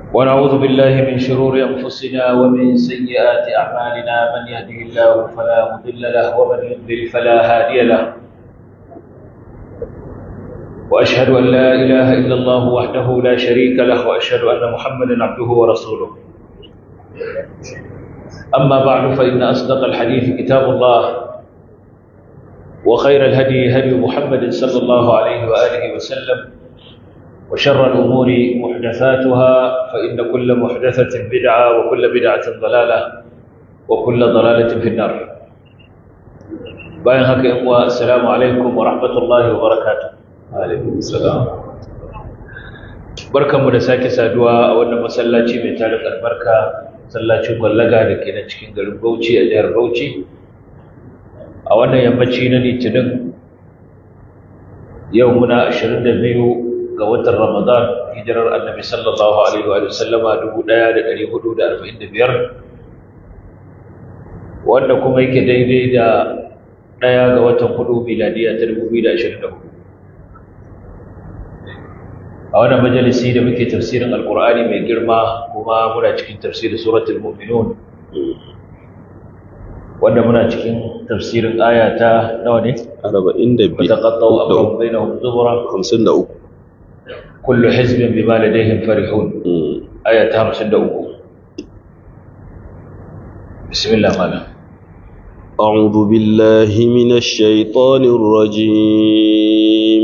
ونعوذ بالله من شرور أنفسنا ومن سيئات أعمالنا من يهده الله فلا مضل له ومن يضلل فلا هادي له وأشهد أن لا إله إلا الله وحده لا شريك له وأشهد أن محمدا عبده ورسوله أما بعد فإن أصدق الحديث كتاب الله وخير الهدي هدي محمد صلى الله عليه وآله وسلم وشر الأمور محدثاتها فإن كل محدثة بدعة وكل بدعة ضلالة وكل ضلالة في النار باين هكا إخوة السلام عليكم ورحمة الله وبركاته عليكم السلام بركة مدساك سادوا أولا مسلاتي من تاريخ البركة مسلاتي مغلقة لكي نتشكين قلب بوشي أجار بوشي أولا يمتشي نني تنم يومنا 22 ga watan Ramadan hijirar Annabi sallallahu alaihi wa sallama 1445 wanda kuma yake daidai da daya ga watan hudu miladiya ta 2024 a wannan majalisi da muke tafsirin alqur'ani mai girma kuma muna cikin tafsirin suratul mu'minun wanda muna cikin tafsirin aya ta nawa ne 42 taqattaw amrun bainahum zubra 53 كل حزب بما لديهم فرحون آية 53 بسم الله مالا أعوذ بالله من الشيطان الرجيم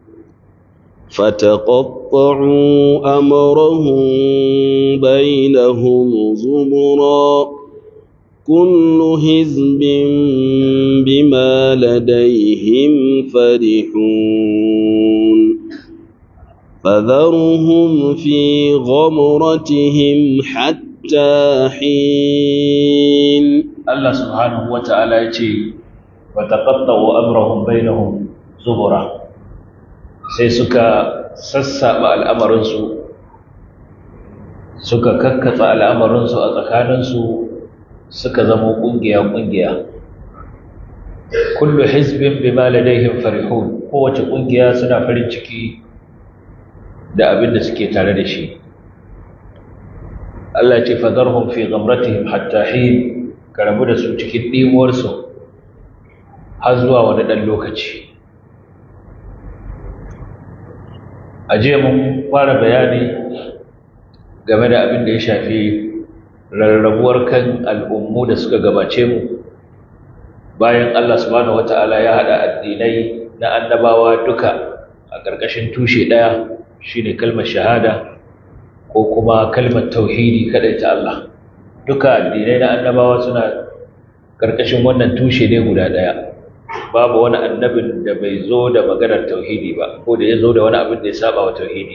فتقطعوا أمرهم بينهم زبرا كل حزب بما لديهم فرحون فذرهم في غمرتهم حتى حين الله سبحانه وتعالى يجي وتقطعوا أمرهم بينهم زبرا sai suka sassaɓa al'amarinsu suka kakkatsa al'amarinsu a tsakaninsu suka zama ƙungiya-ƙungiya kullu hizbin bima ladaihim farihun kowace ƙungiya suna farin ciki da abin da suke tare da shi Allah ce fadarhum fi ghamratihim hatta hin karabu da su cikin dimuwarsu har zuwa wani dan lokaci a jiya mun fara bayani game da abin da ya shafi rarrabuwar kan al'ummu da suka gabace mu bayan Allah subhanahu wata'ala ya hada addinai na annabawa duka a ƙarƙashin tushe ɗaya shine kalmar shahada ko kuma kalmar tauhidi kadai ta Allah duka addinai na annabawa suna karkashin wannan tushe ne guda daya babu wani annabin da bai zo da maganar tauhidi ba ko da ya zo da wani abin da ya saba wa tauhidi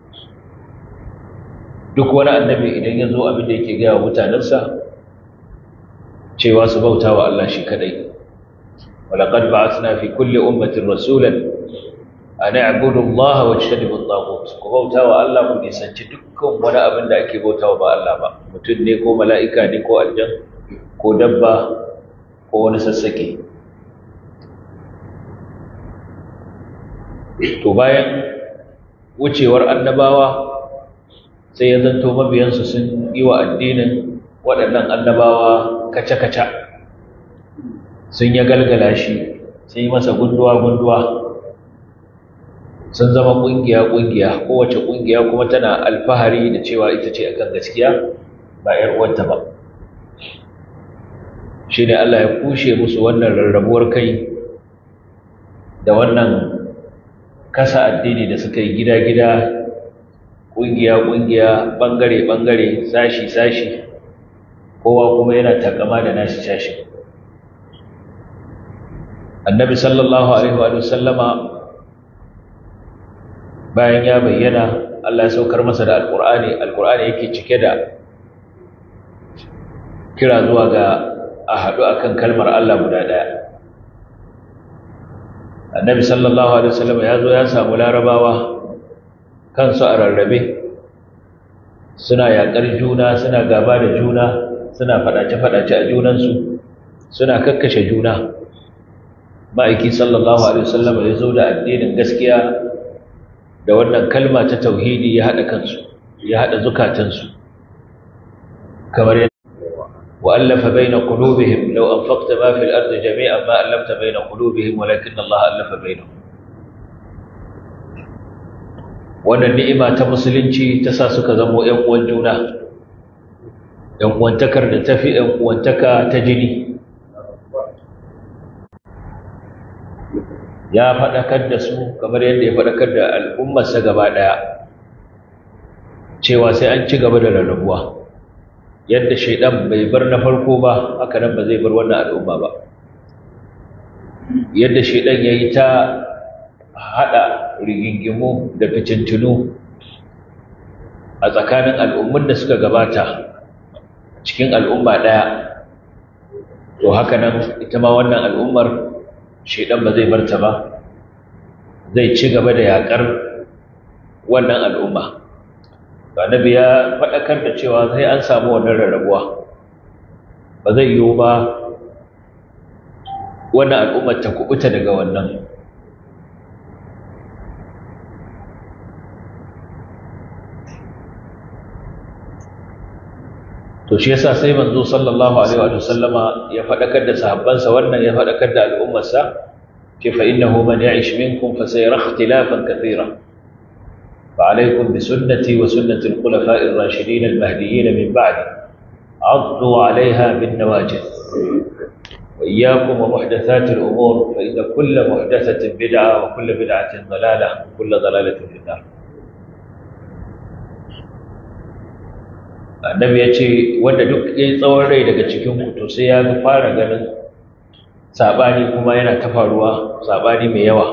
duk wani annabi idan ya zo abin da yake gaya wa mutanensa cewa su bauta wa Allah shi kadai ولقد بعثنا في كل أمة رسولا an ya'budu Allah wa tajtanibu at-taghut ku bautawa Allah ku nisanci dukkan wani abin da ake bautawa ba Allah ba mutum ne ko mala'ika ne ko aljan ko dabba ko wani sassake to bayan wucewar annabawa sai ya zanto mabiyansu sun yi wa addinin waɗannan annabawa kaca-kaca sun ya galgala shi sun yi masa gunduwa-gunduwa sun zama ƙungiya-ƙungiya kowace ƙungiya kuma tana alfahari da cewa ita ce akan gaskiya ba ‘yar uwanta ba shi ne Allah ya kushe musu wannan rarrabuwar kai da wannan kasa addini da suka yi gida-gida ƙungiya-ƙungiya ɓangare-ɓangare sashi-sashi kowa kuma yana takama da nashi sashi annabi sallallahu alaihi wa sallama bayan ya bayyana Allah ya saukar masa da alkur'ani alkur'ani yake cike da kira zuwa ga a haɗu akan kalmar Allah guda ɗaya annabi sallallahu alaihi wasallam ya zo ya samu larabawa kansu a rarrabe suna yaƙar juna suna gaba da juna suna faɗace-faɗace a junansu suna kakkashe juna ma'aiki sallallahu alaihi wasallam ya zo da addinin gaskiya da wannan kalma ta tauhidi ya haɗa kansu ya hada zukatansu kamar yadda وألف بين قلوبهم لو أنفقت ما في الأرض جميعا ما ألفت بين قلوبهم ولكن الله ألف بينهم wannan ni'ima ta musulunci ta sa suka zamo ‘yan uwan juna ‘yan uwantakar da ta fi ‘yan uwantaka ta jini ya faɗakar da su kamar yadda ya faɗakar da al'ummarsa gaba ɗaya cewa sai an ci gaba da rarrabuwa yadda shaidan bai bar na farko ba haka nan ba zai bar wannan al'umma ba yadda shaidan ya yi ta haɗa rigingimu da fitintunu a tsakanin al'ummun da suka gabata cikin al'umma ɗaya to haka nan ita ma wannan al'ummar shaidan ba zai bar ta ba zai ci gaba da yaƙar wannan al'umma annabi ya faɗakar da cewa sai an samu wannan rarrabuwa ba zai yiwu ba wannan al'ummar ta kubuta daga wannan to shi yasa sai manzo sallallahu alaihi wa sallama ya faɗakar da sahabbansa wannan ya faɗakar da al'ummarsa ce fa innahu man ya'ish minkum fa sayara ikhtilafan kathira فعليكم بسنتي وسنة الخلفاء الراشدين المهديين من بعد عضوا عليها بالنواجذ وإياكم ومحدثات الأمور فإن كل محدثة بدعة وكل بدعة ضلالة وكل ضلالة في النار annabi ya ce wanda duk ya yi tsawon rai daga cikin to sai ya fara ganin saɓani kuma yana ta faruwa saɓani mai yawa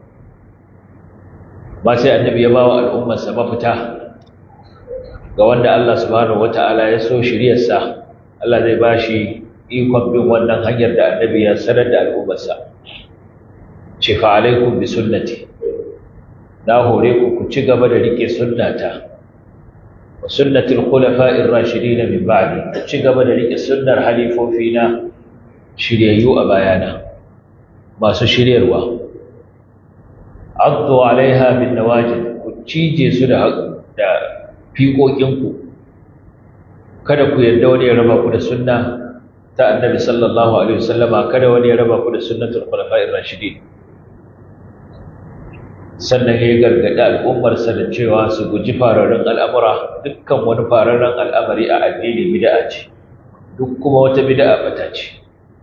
ba sai annabi ya bawa al'ummarsa mafita ga wanda Allah subhanahu wata'ala ya so shiryarsa Allah zai bashi ikon bin wannan hanyar da annabi ya sanar da al'ummarsa ce fa alaikum bi sunnati na hore ku ku ci gaba da rike sunnata wa sunnatul khulafa'ir rashidin min ba'di ku ci gaba da rike sunnar halifofina shiryayyu a bayana masu shiryarwa addu alaiha bin nawajid ku cije su da da fiƙoƙinku kada ku yarda wani ya raba ku da sunna ta annabi sallallahu alaihi wasallama kada wani ya raba ku da sunnatul khulafa'ir rashidin sannan ya gargaɗi al'ummarsa da cewa su guji fararen al'amura dukkan wani fararen al'amari a addini bid'a ce duk kuma wata bid'a bata ce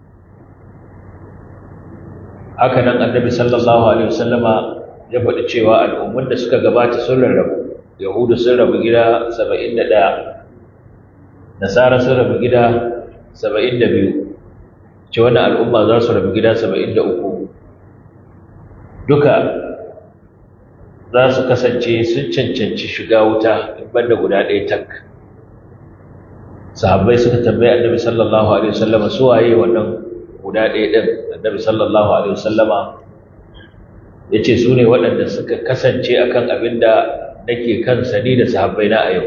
haka nan annabi sallallahu alaihi wasallama ya faɗi cewa al'ummun da suka gabata sun rarrabu yahudu sun rabu gida 71 nasara sun rabu gida 72 ce wannan al'umma za su rabu gida 73 duka za su kasance sun cancanci shiga wuta in banda guda ɗaya tak sahabbai suka tambayi annabi sallallahu alaihi wasallama su waye wannan guda ɗaya ɗin annabi sallallahu alaihi wasallama ya ce su ne waɗanda suka kasance akan abin da nake kan sani da sahabbai na a yau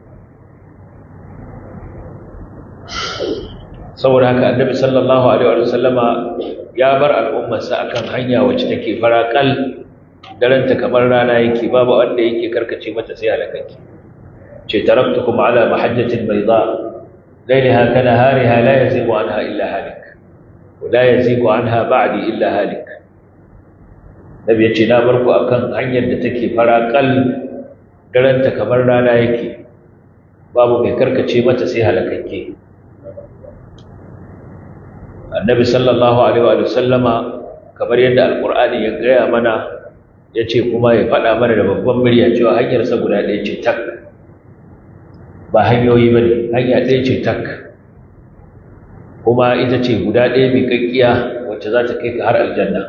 saboda haka annabi sallallahu alaihi wasallama ya bar al'ummarsa akan hanya wacce take faraƙal daranta kamar rana yake babu wanda yake karkace mata sai halakaki ce taraktukum ala mahajjatin bayda ليلها كنهارها لا يزيغ عنها إلا هالك ولا يزيغ عنها بعدي إلا هالك نبي يجي نابركو أكن hanyar da take faraƙal daranta kamar rana yake babu mai karkace mata sai halakakke annabi sallallahu alaihi wa sallama kamar yadda alqur'ani ya gaya mana yace kuma ya faɗa mana da babban murya cewa hanyar sa guda ɗaya ce tak ba hanyoyi bane hanya ɗaya ce tak kuma ita ce guda ɗaya mai kakkiya wacce za ta kai ka har aljanna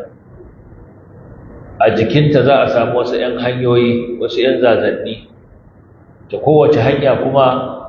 a jikinta za a samu wasu 'yan hanyoyi wasu 'yan zazanni ta kowace hanya kuma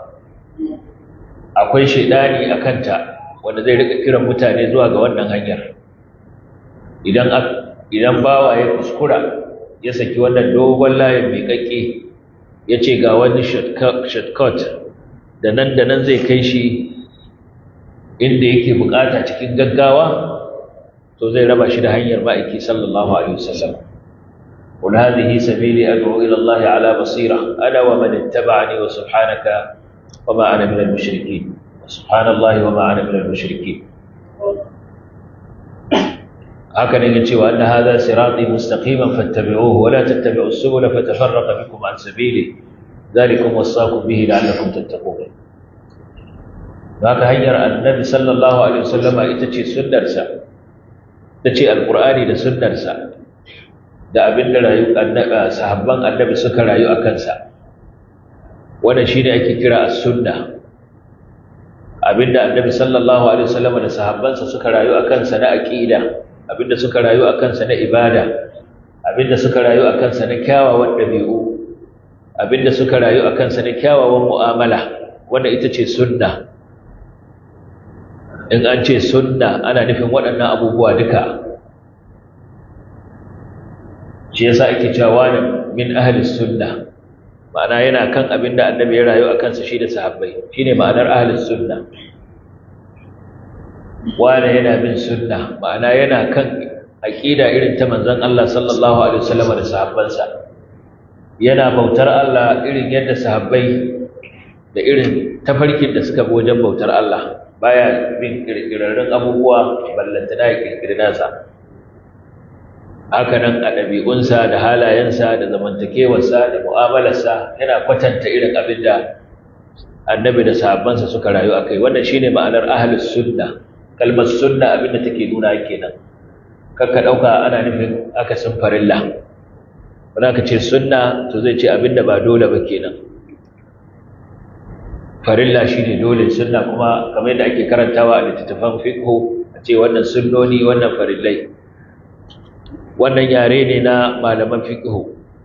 akwai shaidani a kanta wanda zai rika kiran mutane zuwa ga wannan hanyar idan idan bawa ya kuskura ya saki wannan dogon layin mai kakke ya ce ga wani shortcut da nan da nan zai kai shi inda yake bukata cikin gaggawa to zai raba shi da hanyar ma'aiki sallallahu alaihi wasallam قل هذه سبيلي أدعو إلى الله على بصيرة أنا ومن اتبعني وسبحانك وما أنا من المشركين سبحان الله وما أنا من المشركين هكذا يجي وأن هذا صراطي مستقيما فاتبعوه ولا تتبعوا السبل فتفرق بكم عن سبيله ذلكم وصاكم به لعلكم تتقون haka hanyar annabi sallallahu alaihi wasallama ita ce sunnarsa ta ce alqur'ani da sunnarsa da abin da rayu annabi sahabban annabi suka rayu a kansa wannan shine ake kira as-sunna abinda annabi sallallahu alaihi wasallama da sahabbansa suka rayu a kansa na aqida abinda suka rayu a kansa na ibada abinda suka rayu a kansa na kyawawan dabi'u abinda suka rayu a kansa na kyawawan mu'amala wanda ita ce sunna in an ce sunna ana nufin waɗannan abubuwa duka shi yasa ake cewa wani min ahlis sunna ma'ana yana kan abin da annabi ya rayu a kansa shi da sahabbai shine ma'anar ahlis sunna wani yana bin sunna ma'ana yana kan aqida irin ta manzon Allah sallallahu alaihi wasallam da sahabbansa yana bautar Allah irin yadda sahabbai da irin tafarkin da suka bi wajen bautar Allah baya bin kirkirarrun abubuwa ballanta da kirkiri nasa haka nan a ɗabi'unsa da halayensa da zamantakewarsa da mu'amalarsa yana kwatanta irin abin da annabi da sahabbansa suka rayu a kai wannan shine ma'anar ahlus sunna kalmar sunna abin da take nuna kenan kakka ɗauka ana nufin akasin farilla wani aka ce sunna to zai ce abin da ba dole ba kenan farilla shi ne dole sunna kuma kamar yadda ake karantawa a littattafan fiqhu a ce wannan sunnoni wannan farillai wannan yare ne na malaman fiqhu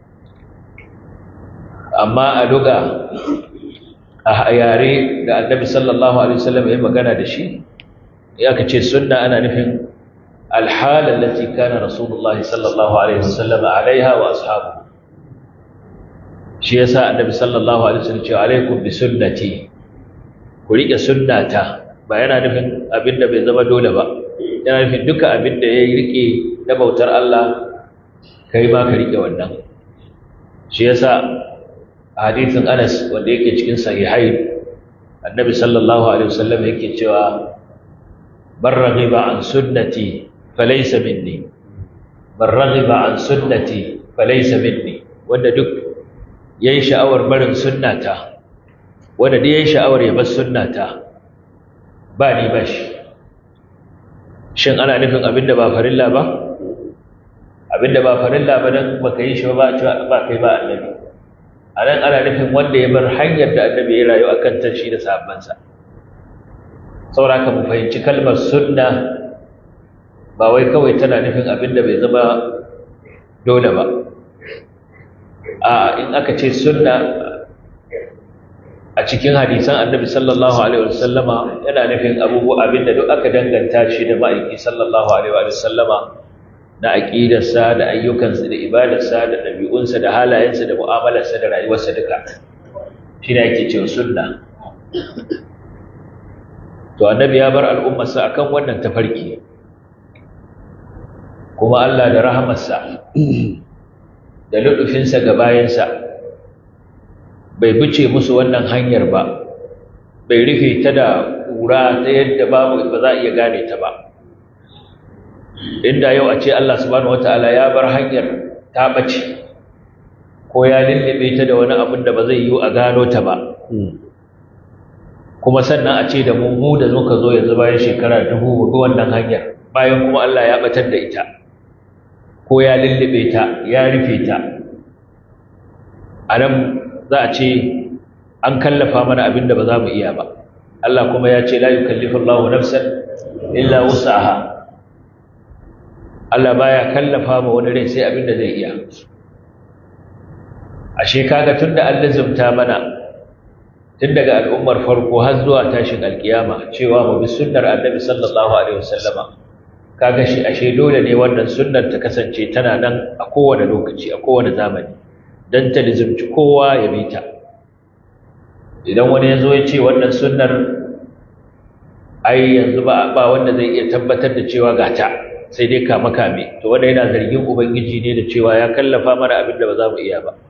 amma a luga a yare da annabi sallallahu alaihi wasallam ya magana da shi ya ka ce sunna ana nufin alhala allati kana rasulullahi sallallahu alaihi wasallam alaiha wa ashabu shi yasa annabi sallallahu alaihi wasallam ce alaikum bi sunnati ku rike sunnata ba yana nufin abinda bai zama dole ba yana nufin duka abinda ya rike na bautar Allah kai ma ka rike wannan shi yasa hadisin Anas wanda yake cikin sahihai annabi sallallahu alaihi wasallam yake cewa man raghiba an sunnati falaysa minni man raghiba an sunnati falaysa minni wanda duk yayin sha'awar barin sunnata wanda duk yayin sha'awar ya bar sunnata ba ni ba shi shin ana nufin abinda ba farilla ba abinda ba farilla ba dan baka yi shi ba ba kai ba annabi anan ana nufin wanda ya bar hanyar da annabi ya rayu akan ta shi da sahabbansa saboda mu fahimci kalmar sunna ba wai kawai tana nufin abinda bai zama dole ba a in aka ce sunna a cikin hadisan annabi sallallahu alaihi wasallama yana nufin abubuwa abinda duk aka danganta shi da ma'aiki sallallahu alaihi wasallama na aqidarsa da ayyukansa da ibadarsa da dabi'unsa da halayensa da mu'amalarsa da rayuwarsa duka shine yake cewa sunna to annabi ya bar al'ummarsa akan wannan tafarki kuma Allah da rahamarsa da luɗufinsa ga bayansa bai bice musu wannan hanyar ba bai rufe ta da ƙura ta yadda babu ba za a iya gane ta ba inda yau a ce Allah subhanahu wata'ala ya bar hanyar ta bace ko ya lullube ta da wani abin da ba zai yi a gano ta ba kuma sannan a ce da mu mu da muka zo yanzu bayan shekara dubu hudu wannan hanyar bayan kuma Allah ya batar da ita ko ya lullube ta ya rufe ta a nan za a ce an kallafa mana abin da ba za mu iya ba Allah kuma ya ce la yukallifu Allahu nafsan illa wus'aha Allah baya kallafa ma wani rai sai abin da zai iya ashe kaga tunda an lazumta mana tun daga al'ummar farko har zuwa tashin alkiyama cewa mu bi sunnar annabi sallallahu alaihi wasallama kaga shi ashe dole ne wannan sunnar ta kasance tana nan a kowane lokaci a kowane zamani dan ta lizumci kowa ya bi ta idan wani ya zo ya ce wannan sunnar ai yanzu ba ba wanda zai iya tabbatar da cewa ga ta sai dai kama kame to wanda yana zargin ubangiji ne da cewa ya kallafa mana abin da ba za mu iya ba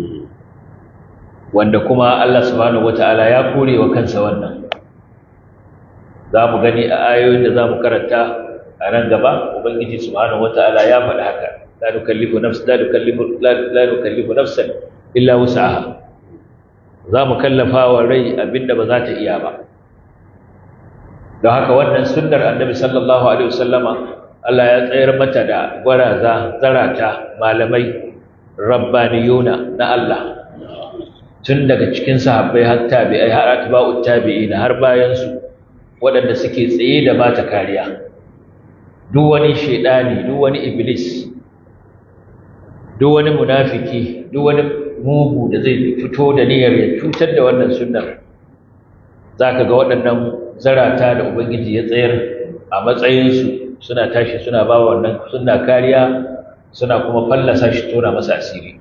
wanda kuma Allah subhanahu wataala ya kore wa kansa wannan za mu gani a ayoyin da za mu karanta a nan gaba ubangiji subhanahu wataala ya faɗi haka la nukallifu nafs la nukallifu la nukallifu nafsan illa wus'aha za mu kallafa wa rai abinda ba za ta iya ba don haka wannan sunnar annabi sallallahu alaihi wasallama Allah ya tsayar mata da gwaraza zarata malamai rabbaniyuna na Allah tun daga cikin sahabbai har tabi'ai har atba'ut tabi'ina har bayan su waɗanda suke tsaye da bata kariya duk wani shedani duk wani iblis duk wani munafiki duk wani mugu da zai fito da niyyar ya cutar da wannan sunnar zaka ga waɗannan zarata da ubangiji ya tsayar a matsayinsu suna tashi suna ba wannan suna kariya suna kuma fallasa shi tona masa asiri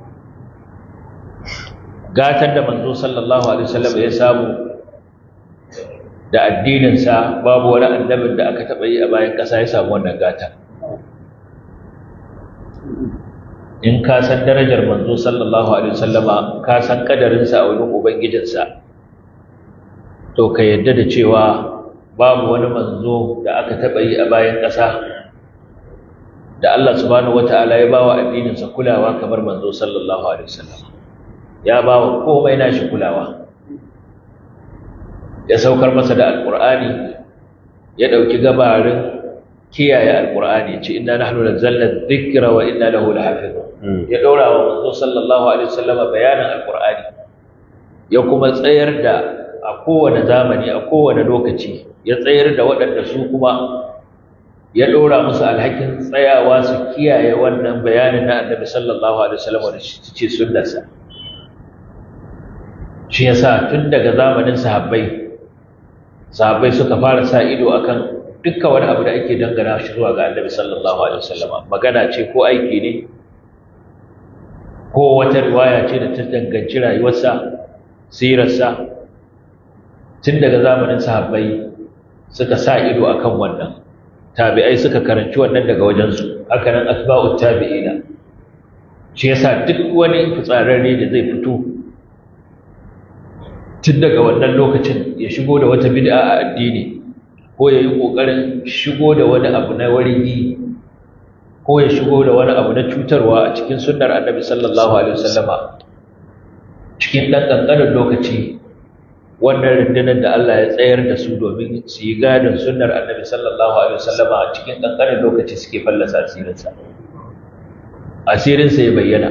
gatan da manzo sallallahu alaihi wasallam ya samu da addininsa babu wani annabin da aka taɓa yi a bayan ƙasa ya samu wannan gata in ka san darajar manzo sallallahu alaihi wasallama ka san kadarinsa a wurin ubangijinsa to ka yadda da cewa babu wani manzo da aka taɓa yi a bayan ƙasa da Allah subhanahu wata'ala ya bawa addininsa kulawa kamar manzo sallallahu alaihi wasallam ya bawa komai nashi kulawa ya saukar masa da alqur'ani ya dauki gabarin kiyaye alqur'ani ce inna nahnu nazzalna dhikra wa inna lahu lahafizun ya daura wa manzo sallallahu alaihi wasallam bayanin alqur'ani ya kuma tsayar da a kowane zamani a kowane lokaci ya tsayar da waɗanda su kuma ya ɗora musu alhakin tsayawa su kiyaye wannan bayanin na annabi sallallahu alaihi wasallam da ce sunnarsa shi yasa tun daga zamanin sahabbai sahabbai suka fara sa ido akan dukkan wani abu da ake dangana shi zuwa ga annabi sallallahu alaihi wasallam magana ce ko aiki ne ko wata riwaya ce da ta danganci rayuwarsa sirarsa tun daga zamanin sahabbai suka sa ido akan wannan tabi'ai suka karanci wannan daga wajensu haka nan asba'ut tabi'ina shi yasa duk wani fitsararre da zai fito tun daga wannan lokacin ya shigo da wata bid'a a addini ko ya yi ƙoƙarin shigo da wani abu na warigi ko ya shigo da wani abu na cutarwa a cikin sunnar annabi sallallahu alaihi wasallama cikin ɗan ƙanƙanin lokaci wannan rundunar da Allah ya tsayar da su domin su yi gadon sunnar annabi sallallahu alaihi wasallama a cikin ƙanƙanin lokaci suke fallasa asirinsa asirinsa ya bayyana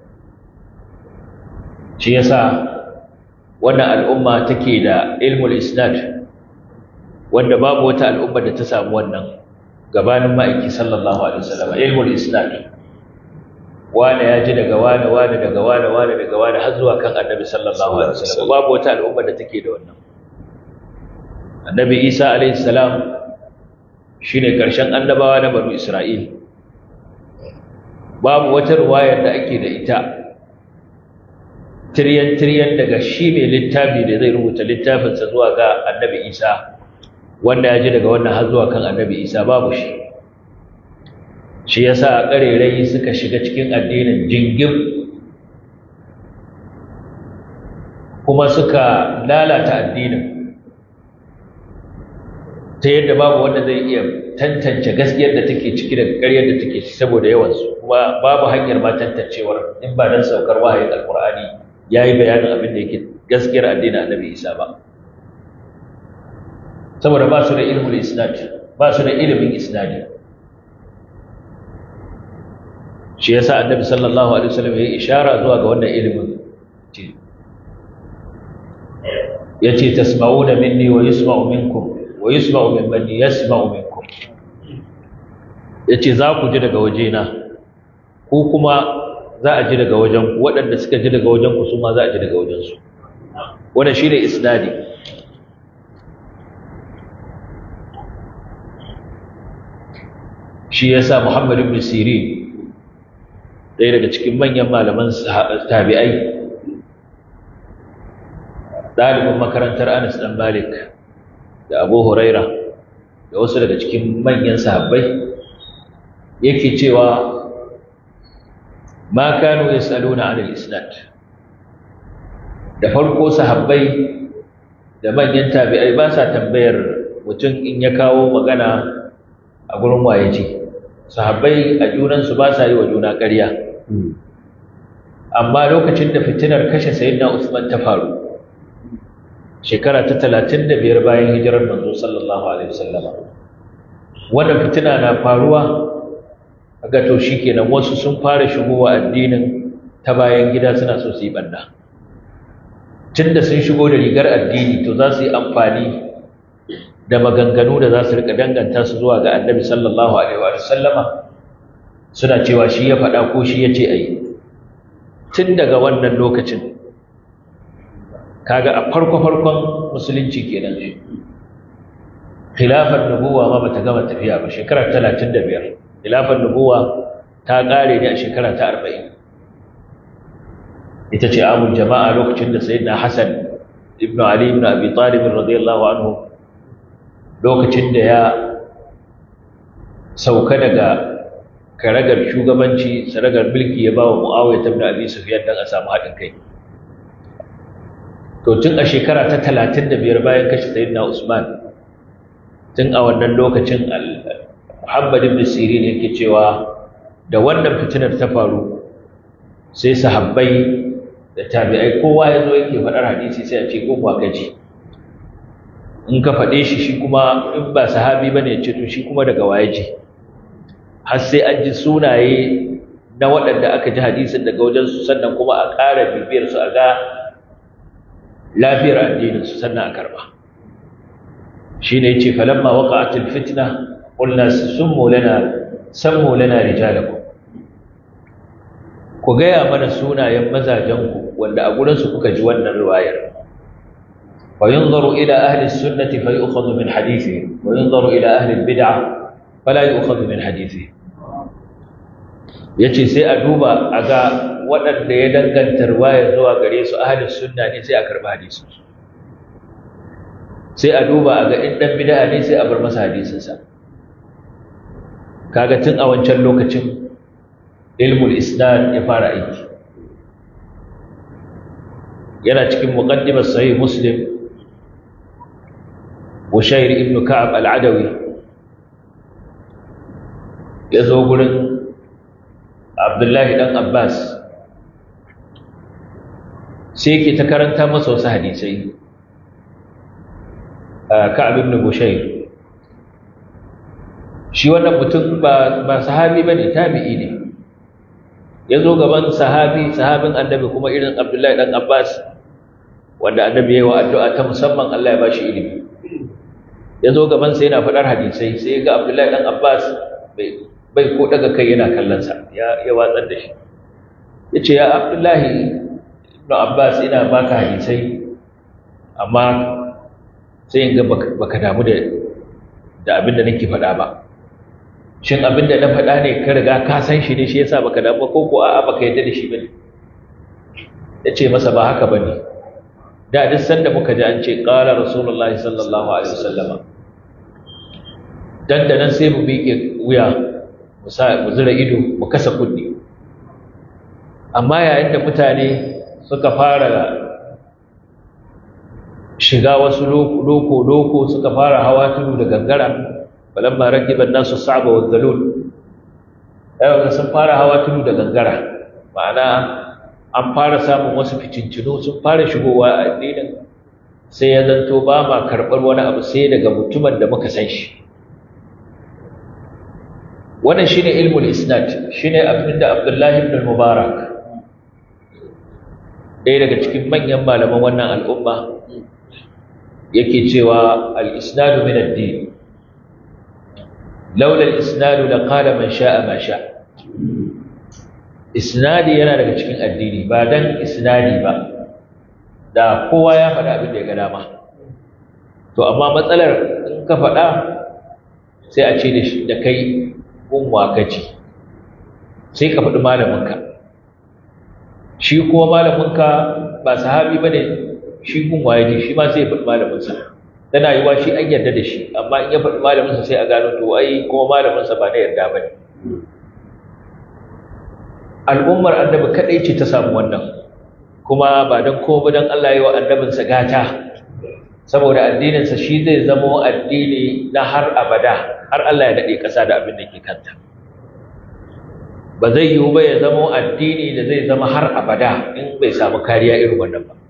shi yasa wannan al'umma take da ilmul isnad wanda babu wata al'umma da ta samu wannan gabanin ma'aiki sallallahu alaihi wasallam ilmul isnad wane ya ji daga wane wane daga wane wane daga wane har zuwa kan annabi sallallahu alaihi wasallam babu wata al'umma da take da wannan annabi isa alaihi salam shine karshen annabawa na banu isra'il babu wata ruwayar da ake da ita tiryan tiryan daga shi mai littafi da zai rubuta littafinsa zuwa ga annabi isa wanda ya ji daga wannan har zuwa kan annabi isa babu shi shi yasa ƙarerai suka shiga cikin addinin jingim kuma suka lalata addinin ta yadda babu wanda zai iya tantance gaskiyar da take ciki da ƙaryar da take ciki saboda yawansu kuma babu hanyar ma tantancewar in ba dan saukar wahayin alkur'ani ya yi bayanin abin da yake gaskiyar addinin annabi isa ba saboda ba su da ilmul isnad ba su da ilimin isnadi shi yasa annabi sallallahu alaihi wasallam ya yi ishara zuwa ga wannan ilimin yace tasma'una minni wa yusma'u minkum wa yusma'u mimman yasma'u minkum yace za ku ji daga wajena ko kuma za a ji daga wajen ku waɗanda suka ji daga wajen ku su ma za a ji daga wajen su wannan shine isnadi shi yasa Muhammad ibn Sirin ɗaya daga cikin manyan malaman tabi'ai ɗalibin makarantar Anas ɗan Malik da Abu Huraira da wasu daga cikin manyan sahabbai yake cewa ma kanu yasaluna anil isnad da farko sahabbai da manyan tabi'ai ba sa tambayar mutum in ya kawo magana a gurin waye ce sahabbai a junansu ba sa yi wa juna ƙarya amma lokacin da fitinar kashe sayyidina Usman ta faru shekara ta 35 bayan hijirar manzo sallallahu alaihi wasallam wannan fitina na faruwa ga to shikenan wasu sun fara shigowa addinin ta bayan gida suna so su yi banda tunda sun shigo da rigar addini to za su yi amfani da maganganu da za su rika danganta su zuwa ga annabi sallallahu alaihi wa sallama suna cewa shi ya faɗa ko shi ya ce a yi tun daga wannan lokacin kaga a farko-farkon musulunci kenan khilafar nubuwa ma bata gama tafiya ba shekara 35 khilafar nubuwa ta ƙare ne a shekara ta 40 ita ce amul jama'a lokacin da sayyidina hasan ibn ali ibn abi talib radiyallahu anhu lokacin da ya sauka daga karagar shugabanci saragar mulki ya bawa muawiya ibn abi sufyan dan a samu haɗin kai to tun a shekara ta 35 bayan kashe sayyidina usman tun a wannan lokacin muhammad ibn sirin yake cewa da wannan fitinar ta faru sai sahabbai da tabi'ai kowa ya zo yake faɗar hadisi sai a ce ko kuwa kaji in ka faɗe shi shi kuma in ba sahabi ba ne ce to shi kuma daga waye ji har sai an ji sunaye na waɗanda aka ji hadisin daga wajensu sannan kuma a ƙara bibiyar su a ga lafiyar addininsu sannan a karɓa shi ne ce falamma waƙa'atul fitna ƙulna summu lana sammu lana rijalakum ku gaya mana sunayen mazajenku wanda a gurinsu kuka ji wannan riwayar wa yunzaru ila ahli sunnati fa yu'khadhu min hadithi wa yunzaru ila ahli bid'ah fala yu'khadhu min hadithi yace sai a duba a ga waɗanda ya danganta riwayar zuwa gare su ahli sunna ne sai a karba hadisin su sai a duba a ga in dan bid'a ne sai a bar masa hadisin sa kaga tun a wancan lokacin ilmul isnad ya fara aiki yana cikin muqaddimar sahih muslim Bushair ibn Ka'ab al-Adawi ya zo gurin Abdullahi dan Abbas sai yake ta karanta masa wasu hadisai Ka'ab ibn Bushair shi wannan mutum ba ba sahabi bane tabi'i ne ya zo gaban sahabi sahabin annabi kuma irin abdullahi dan abbas wanda annabi ya yi wa addu'a ta musamman allah ya ba shi ilimi ya zo gabansa yana faɗar hadisai sai ga abdullahi dan abbas bai ko daga kai yana kallonsa ya watsar da shi ya ce ya abdullahi ibn abbas ina baka hadisai amma sai in ga baka damu da abin da nake faɗa ba shin abin da na faɗa ne ka riga ka san shi ne shi yasa baka damu ko ko a'a baka yadda da shi bane yace masa ba haka bane da duk sanda muka ji an ce qala rasulullahi sallallahu alaihi wasallama dan da nan sai mu miƙe wuya mu sa mu zura ido mu kasa kunni amma yayin da mutane suka fara shiga wasu loko loko suka fara hawa tudu da gangara falamma rakiba an-nasu sa'ba wa dhalul ayyuka sun fara hawa tudu da gangara ma'ana an fara samun wasu fitincinu sun fara shigowa a addinin sai ya zanto ba ma karɓar wani abu sai daga mutumin da muka san shi wannan shine ilmul isnad shine abinda Abdullahi ibn al-Mubarak ɗaya daga cikin manyan malaman wannan al'umma yake cewa al-isnadu min ad-din laula al-isnadu laqala man sha'a ma sha'a isnadi yana daga cikin addini ba dan isnadi ba da kowa ya faɗa abin da ya ga dama to amma matsalar in ka faɗa sai a ce da kai gunwa kaci sai ka faɗi malaminka shi kuma malaminka ba sahabi ba ne shi gunwa ya ji shi ma sai ya faɗi malaminsa tana yiwa shi an yarda da shi amma in ya faɗi malaminsa sai a gano to ai kuma malaminsa ba na yarda ba ne al'ummar annabi kadai ce ta samu wannan kuma ba don komai don Allah yi wa annabinsa gata saboda addininsa shi zai zamo addini na har abada har Allah ya daɗe ƙasa da abin da ke kanta ba zai yiwu ba ya zamo addini da zai zama har abada in bai samu kariya irin wannan ba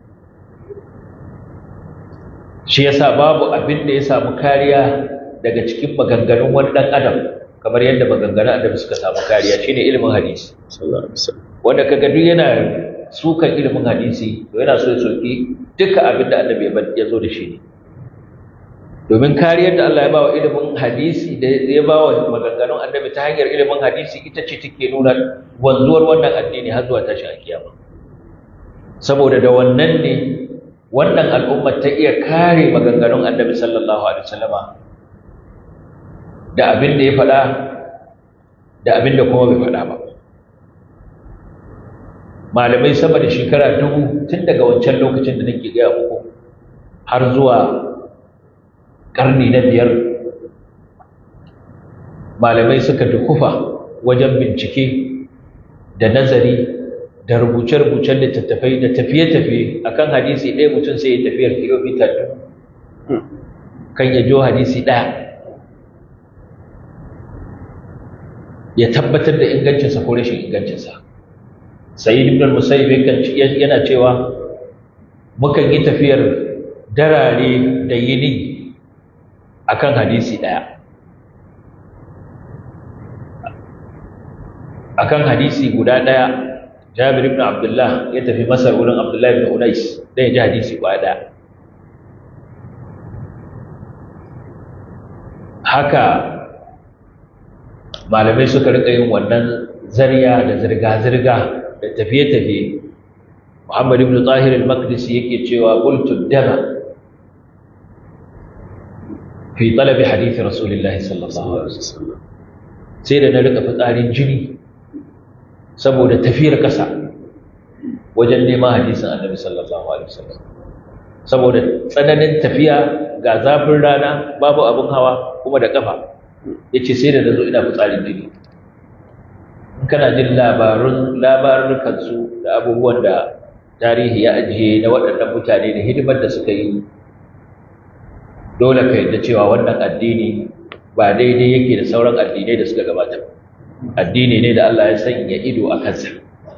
shi yasa babu abin da ya samu kariya daga cikin maganganun wani ɗan adam kamar yadda maganganun annabi suka samu kariya shine ilimin hadisi wanda kaga duk yana sukan ilimin hadisi to yana so ya soki duka abin da annabi ya zo da shi ne domin kariyar da Allah ya bawa ilimin hadisi da ya bawa maganganun annabi ta hanyar ilimin hadisi ita ce take nuna wanzuwar wannan addini har zuwa tashin alkiyama saboda da wannan ne wannan al'ummar ta iya kare maganganun annabi sallallahu alaihi wasallama da abin da ya faɗa da abin da kuma bai faɗa ba malamai sama da shekara dubu tun daga wancan lokacin da nake gaya muku har zuwa ƙarni na biyar malamai suka dukufa wajen bincike da nazari da rubuce-rubucen littattafai da tafiye-tafiye akan hadisi ɗaya mutum sai ya tafiyar kilomita dubu kan ya jo hadisi ɗaya ya tabbatar da ingancinsa ko rashin ingancinsa sayyid ibn al-musayyib yana cewa mukan yi tafiyar darare da yini akan hadisi daya akan hadisi guda daya Jabir ibn Abdullah ya tafi Masar wurin Abdullah ibn Unais dan ya ji hadisi guda daya haka malamai suka rika yin wannan zariya da zirga-zirga da tafiye-tafiye Muhammad ibn Tahir al-Maqdisi yake cewa qultu dama fi talab hadith Rasulullahi sallallahu alaihi wasallam sai da na rika fitsarin jini saboda tafiyar kasa wajen neman hadisin Annabi sallallahu alaihi wasallam saboda tsananin tafiya ga zafin rana babu abin hawa kuma da kafa yace sai da nazo ina fitsarin jini in kana jin labarun labarukansu da abubuwan da tarihi ya ajiye na waɗannan mutane da hidimar da suka yi dole ka yadda cewa wannan addini ba daidai yake da sauran addinai da suka gabata addini ne da Allah ya sanya ido a kansa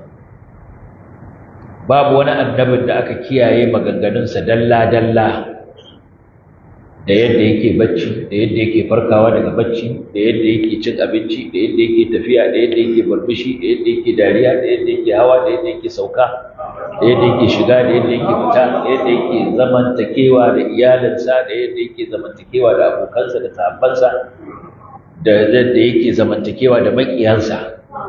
babu wani annabin da aka kiyaye maganganunsa dalla-dalla da yadda yake bacci da yadda yake farkawa daga bacci da yadda yake cin abinci da yadda yake tafiya da yadda yake barbishi da yadda yake dariya da yadda yake hawa da yadda yake sauka da yadda yake shiga da yadda yake fita da yadda yake zamantakewa da iyalinsa da yadda yake zamantakewa da abokansa da sahabbansa da yadda yake zamantakewa da maƙiyansa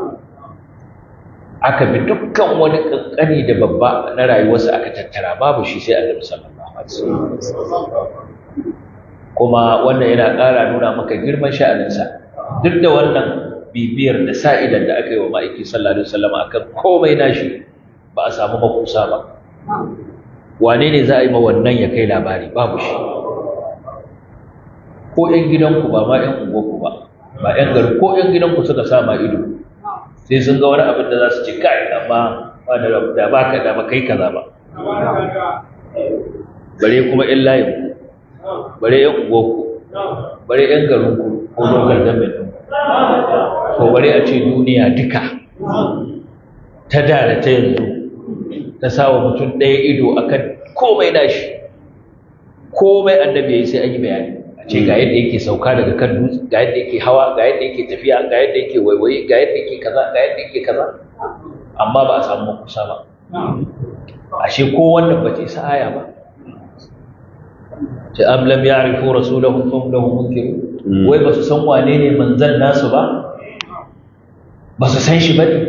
aka bi dukkan wani kankani da babba na rayuwarsa aka tattara babu shi sai annabi sallallahu alaihi wasallam kuma wannan yana ƙara nuna maka girman sha'aninsa duk da wannan bibiyar da sa'idan da aka yi wa ma'aiki sallallahu alaihi wasallam akan komai nashi ba a samu makusa ba wane ne za a yi ma wannan ya kai labari babu shi ko 'yan gidanku ba ma 'yan unguwarku ba ba 'yan gari ko 'yan gidanku suka sa ma ido sai sun ga wani abin da za su ce kai amma ba da ba ka da ba kai kaza ba bare kuma 'yan layinku bare yan ugoku bare yan garinku ko lokal gamin ko bare a ce duniya duka ta da da ta yanzu ta sawa mutum ɗaya ido akan komai nashi komai annabi ya yi sai an yi bayani a ce ga yadda yake sauka daga kan dutse ga yadda yake hawa ga yadda yake tafiya ga yadda yake waiwaye ga yadda yake kaza ga yadda yake kaza amma ba a samu kusa ba ashe ko wannan ba ce sa aya ba ce am lam ya'rifu rasulahum fahum lahu munkirun wai ba su san wane ne manzon nasu ba ba su san shi ba ne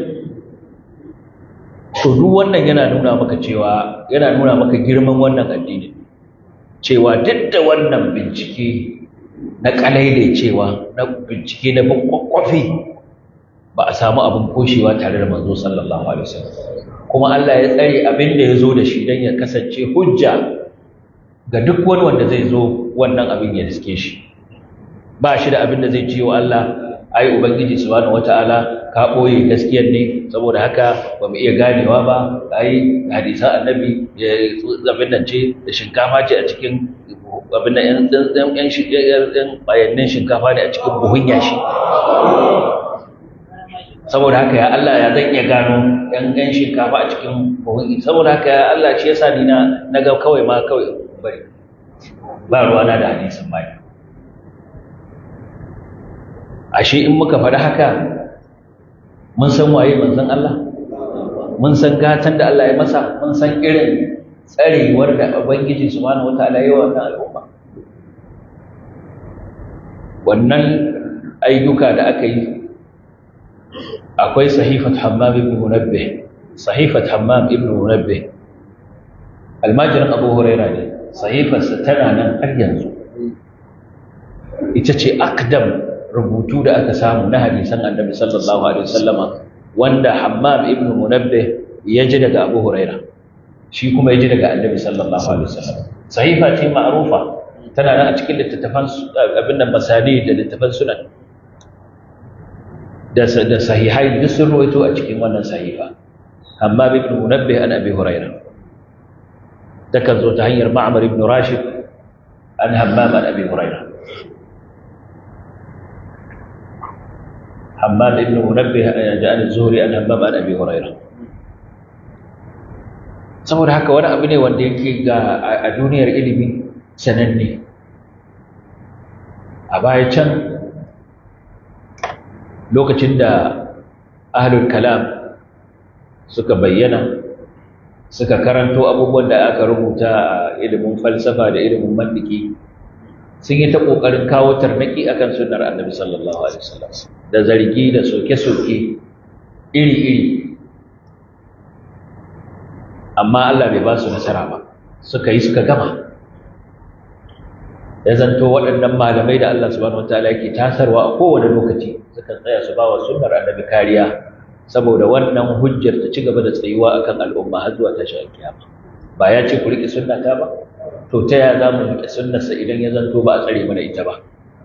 to duk wannan yana nuna maka cewa yana nuna maka girman wannan addini cewa duk da wannan bincike na kalaile cewa na bincike na bin kwakwafi ba a samu abin koshewa tare da manzo sallallahu alaihi wasallam kuma Allah ya tsare abin da ya zo da shi don ya kasance hujja ga duk wani wanda zai zo wannan abin ya riske shi ba shi da abin da zai ce wa Allah ai ubangiji subhanahu wataala ka boye gaskiyar ne saboda haka ba mu iya ganewa ba ai hadisan annabi abin nan ce da shinkafa ce a cikin abin nan yan yan yan yan bayanan shinkafa ne a cikin buhun yashi saboda haka ya Allah ya zan iya gano yan yan shinkafa a cikin buhun saboda haka ya Allah shi yasa ni na na ga kawai ma kawai bari ba ruwana da hadisin bai ashe in muka faɗi haka mun san waye manzon Allah mun san gatan da Allah ya masa mun san irin tsarewar da ubangiji subhanahu wataala ya wannan al'umma wannan ayyuka da aka yi akwai sahifat hammam ibn munabbih sahifat hammam ibn munabbih almajirin abu huraira ne sahifarsa tana nan har yanzu ita ce akdam rubutu da aka samu na hadisan annabi sallallahu alaihi wasallama wanda hammam ibn munabbih ya ji daga abu huraira shi kuma ya ji daga annabi sallallahu alaihi wasallam sahifa ce ma'rufa tana nan a cikin littattafan abin nan masani da littattafan sunan da da sahihai duk sun rawaito a cikin wannan sahifa hammam ibn munabbih an abi huraira takan zo ta hanyar ma'mar ibn rashid an hammam an abi huraira حماد بن منبه عن الزهري عن همام عن ابي هريره saboda haka wani abu ne wanda yake ga a duniyar ilimi sananne a baya can lokacin da ahlul kalam suka bayyana suka karanto abubuwan da aka rubuta a ilimin falsafa da ilimin mantiki sun yi ta ƙoƙarin kawo tarnaki akan sunnar annabi sallallahu alaihi wasallam da zargi da soke-soke iri-iri amma Allah bai ba su nasara ba suka yi suka gama ya zanto waɗannan malamai da Allah subhanahu wataala yake tasarwa a kowane lokaci suka tsaya su bawa sunnar annabi kariya saboda wannan hujjar ta ci gaba da tsayuwa akan al'umma har zuwa tashin kiyama ba ya ce ku riƙe sunnata ba to ta ya za mu riƙe sunnarsa idan ya zanto ba a tsare mana ita ba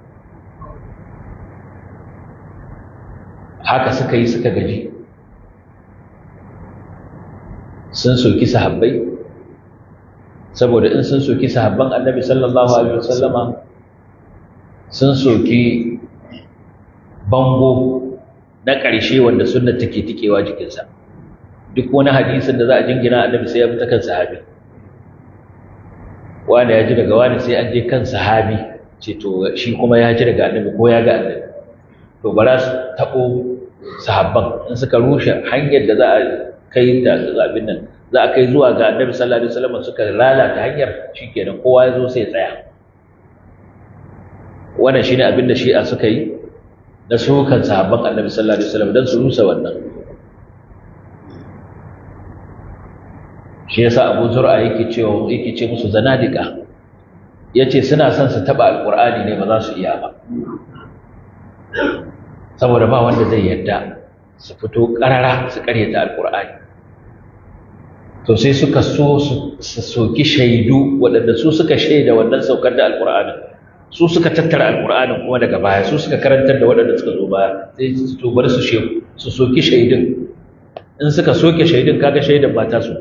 haka suka yi suka gaji sun soki sahabbai saboda in sun soki sahabban annabi sallallahu alaihi wasallama sun soki bango na ƙarshe wanda sunnar take tikewa jikinsa duk wani hadisin da za a jingina annabi sai ya bi ta kan sahabi wani ya ji daga wani sai an je kan sahabi ce to shi kuma ya ji daga annabi ko ya ga annabi to ba za su taɓo sahabban in suka rushe hanyar da za a kai da zabin nan za a kai zuwa ga annabi sallallahu alaihi wasallam suka lalata hanyar shikenan kowa ya zo sai ya tsaya wannan shine abin da shi'a suka yi na sukan sahabban annabi sallallahu alaihi wasallam dan su rusa wannan shi yasa Abu Zur'a yake cewa yake ce musu zanadika yace suna son su taba alqur'ani ne ba za su iya ba saboda ba wanda zai yarda su fito karara su karyata alqur'ani to sai suka so su soki shaidu waɗanda su suka shaida wannan saukar da alqur'ani su suka tattara alqur'anin kuma daga baya su suka karantar da waɗanda suka zo baya sai su to bar su su soki shaidun in suka soke shaidun kaga shaidan ba ta su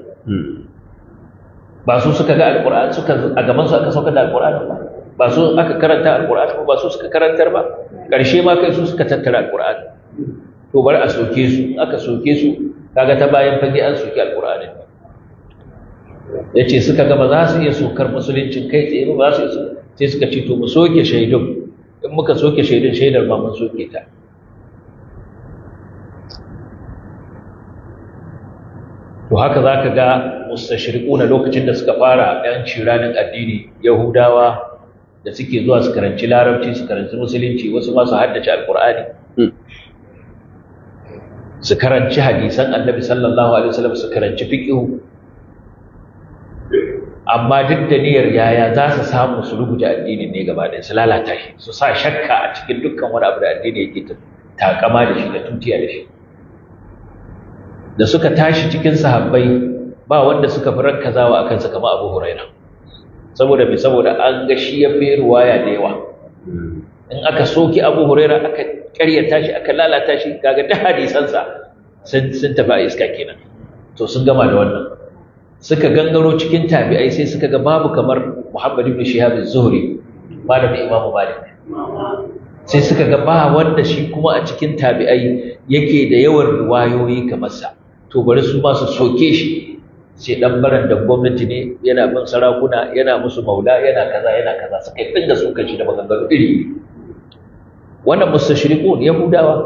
ba su suka ga alƙur'ani suka a gaban su aka sauka da alƙur'ani ba ba su aka karanta alƙur'ani ba su suka karantar ba ƙarshe ma kai su suka tattara alƙur'ani to bari a soke su aka soke su kaga ta bayan fage an soke alƙur'ani ya ce suka ga ba za su iya sokar musuluncin kai tsaye ba za su iya sai suka ce to mu soke shaidun in muka soke shaidun shaidar ma mun soke ta to haka za ka ga mustashriku na lokacin da suka fara yanci ranar addini yahudawa da suke zuwa su karanci larabci su karanci musulunci wasu ma su haddace alkur'ani su karanci hadisan annabi sallallahu alaihi wasallam su karanci fiqh amma duk da niyyar yaya za su samu su rubuta addinin ne gaba ɗaya su lalata shi su sa shakka a cikin dukkan wani abu da addini yake takama da shi da tutiya da shi da suka tashi cikin sahabbai ba wanda suka fi rankazawa akan sa kamar Abu Huraira saboda me saboda an ga shi ya fi ruwaya da yawa in aka soki Abu Huraira aka ƙaryata shi aka lalata shi kaga duk hadisansa sun sun tafi a iska kenan to sun gama da wannan suka gangaro cikin tabi'ai sai suka ga babu kamar Muhammad ibn Shihab az-Zuhri malamin Imam Malik sai suka ga ba wanda shi kuma a cikin tabi'ai yake da yawan riwayoyi kamar sa to bari su ma su soke shi sai dan baran da gwamnati ne yana bin sarakuna yana musu maula yana kaza yana kaza suka yi dinga suka shi da maganganu iri wannan mustashriqun yahudawa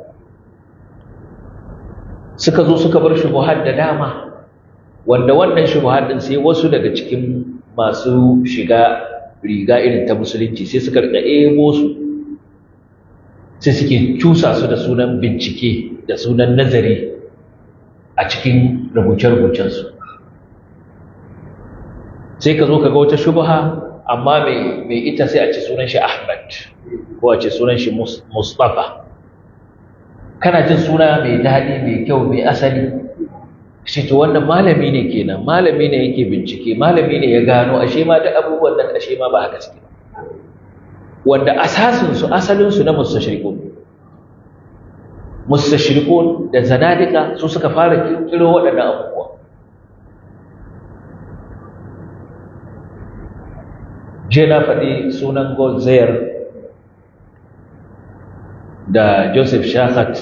suka zo suka bar shubuhat da dama wanda wannan shubuhat din sai wasu daga cikin masu shiga riga irin ta musulunci sai suka rika ebo su sai suke cusa su da sunan bincike da sunan nazari a cikin rubuce-rubucensu sai ka zo ka ga wata shubha amma mai ita sai a ce sunan shi Ahmad ko a ce sunan shi Mustafa kana jin suna mai daɗi mai kyau mai asali shi to wannan malami ne kenan malami ne yake bincike malami ne ya gano ashe ma duk abubuwan nan ashe ma ba haka suke wanda asasin su asalin su na mustashriqun mustashriqun da zanadika su suka fara kirkiro waɗannan abubuwa je na faɗi sunan Golzair da Joseph Shakat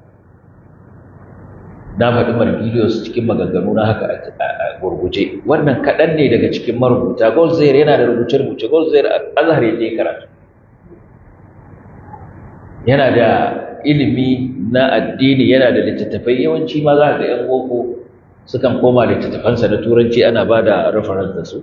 na faɗi Margilius cikin maganganu na haka a gurguje wannan kaɗan ne daga cikin marubuta Golzair yana da rubuce-rubuce Golzair azhar ya karatu yana da ilimi na addini yana da littattafai yawanci ma za ga 'yan boko sukan koma littattafansa na turanci ana ba da reference da su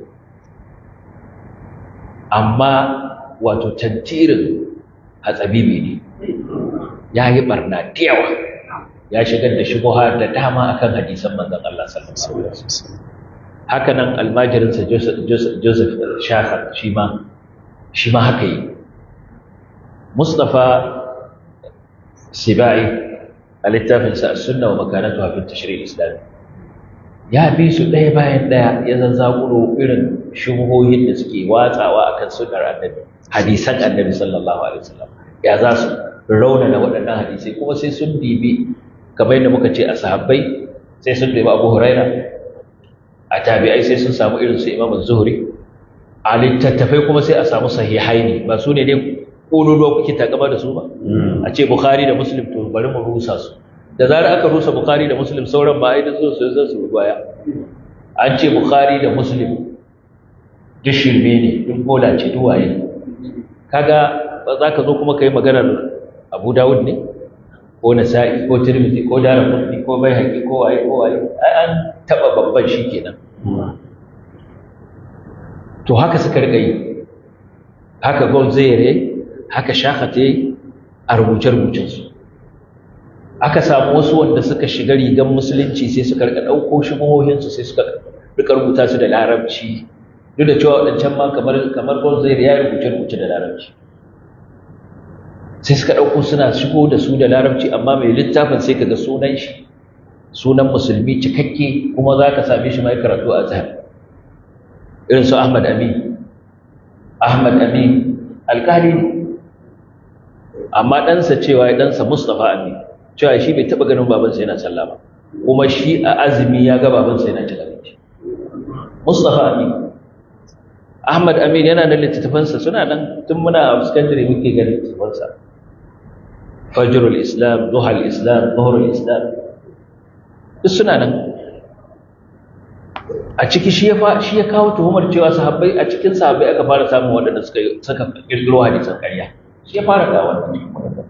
amma wato tantirin hatsabibi ne ya yi barna da yawa ya shigar da shubuha da dama akan hadisan manzon Allah sallallahu alaihi wasallam haka nan almajirinsa Joseph Shahar shi ma shi ma haka yi Mustafa Sibai a littafinsa As-Sunna wa Makanatuha fi Tashri' Islami ya bi su ɗaya bayan ɗaya ya zazzakuro irin shubuhohin da suke watsawa akan sunnar annabi hadisan annabi sallallahu alaihi wasallam ya za su raunana waɗannan hadisai kuma sai sun dibi kamar yadda muka ce a sahabbai sai sun dibi abu huraira a tabi'ai sai sun samu irin su imam zuhri a littattafai kuma sai a samu sahihai ne ba su ne dai ƙololuwa kuke takama da su ba a ce bukhari da muslim to bari mu rusa su da zarar aka rusa bukhari da muslim sauran ba ai da zo su zan su baya an ce bukhari da muslim duk shirme ne duk bola ce duwaye kaga ba za ka zo kuma ka yi maganar abu dawud ne ko nasa'i ko tirmidhi ko daraqutni ko baihaqi ko waye ko waye ai an taba babban shikenan to haka suka rika yi haka gonzere haka shakhate a rubuce-rubucen su aka samu wasu wanda suka shiga rigan musulunci sai suka rika dauko shubuhohin su sai suka rika rubuta su da larabci duk da cewa wadancan ma kamar kamar gonzere ya rubuce-rubuce da larabci sai suka ɗauko suna shigo da su da larabci amma mai littafin sai kaga sunan shi sunan musulmi cikakke kuma za ka same shi mai karatu a zahar irin su ahmad amin ahmad amin alƙali ne amma ɗansa cewa ya ɗansa mustapha amin cewa shi bai taɓa ganin babansa yana sallah ba kuma shi a azumi ya ga babansa yana cin abinci mustapha amin ahmad amin yana da littattafansa suna nan tun muna a secondary muke ganin littattafansa fajrul islam duhal islam zuhrul islam duk suna nan a ciki shi ya shi ya kawo tuhumar cewa sahabbai a cikin sahabbai aka fara samun waɗanda suka saka kirkiro hadisan ƙarya shi ya fara kawo wannan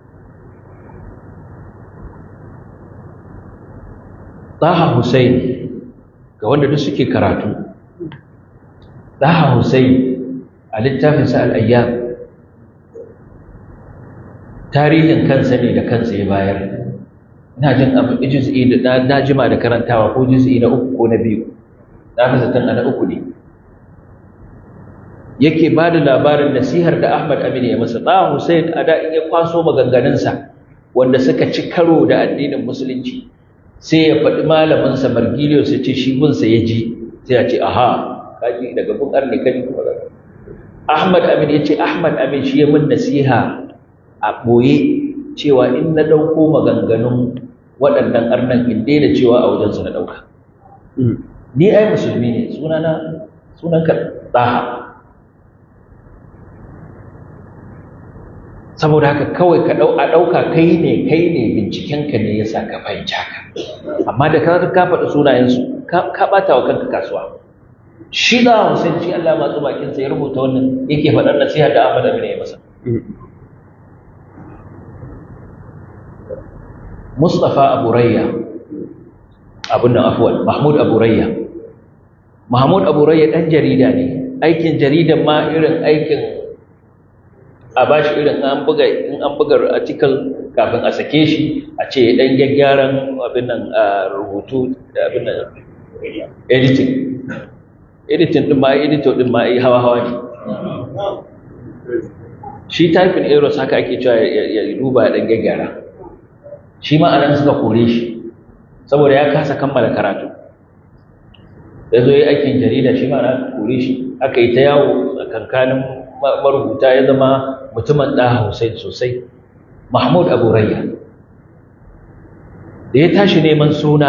Taha Hussein ga wanda duk suke karatu Taha Hussein a littafinsa al-Ayyam tarihin kansa ne da kansa ya bayar ina jin abu juz'i da na jima da karantawa ko juz'i na uku ko na biyu na fi zaton na uku ne yake ba da labarin nasihar da Ahmad Amin ya masa ɗa Hussein a da in ya kwaso maganganunsa wanda suka ci karo da addinin musulunci sai ya faɗi malaminsa Margilius ya ce shi gunsa ya ji sai ya ce aha kaji daga gun arne kaji Ahmad Amin ya ce Ahmad Amin shi ya min nasiha a ɓoye cewa in na ɗauko maganganun waɗannan arnan in daina cewa a wajensu na ɗauka ni ai musulmi ne sunana sunanka ɗaha saboda haka kawai ka ɗau a ɗauka kai ne kai ne bincikenka ne ya sa ka fahimci haka amma da ka ka faɗi sunayensu ka ɓata wa kanka kasuwa shi da Hussein shi Allah matsu bakinsa ya rubuta wannan yake faɗar nasiha da Ahmad Amin ya masa Mustafa Abu Rayya abin nan afwan Mahmud Abu Rayya Mahmud Abu Rayya dan jarida ne aikin jaridan ma irin aikin a bashi irin an buga in an buga article kafin a sake shi a ce dan gaggyaran abin nan rubutu da abin nan editing editing din ma editor din ma yi hawa hawa ne shi typing errors haka ake cewa ya duba dan gaggyara shi ma anan suka kore shi saboda ya kasa kammala karatu ya zo yi aikin jarida shi ma na kore shi aka yi ta yawo a kankanin marubuta ya zama mutumin ɗa Hussein sosai Mahmud Abu Rayya da ya tashi neman suna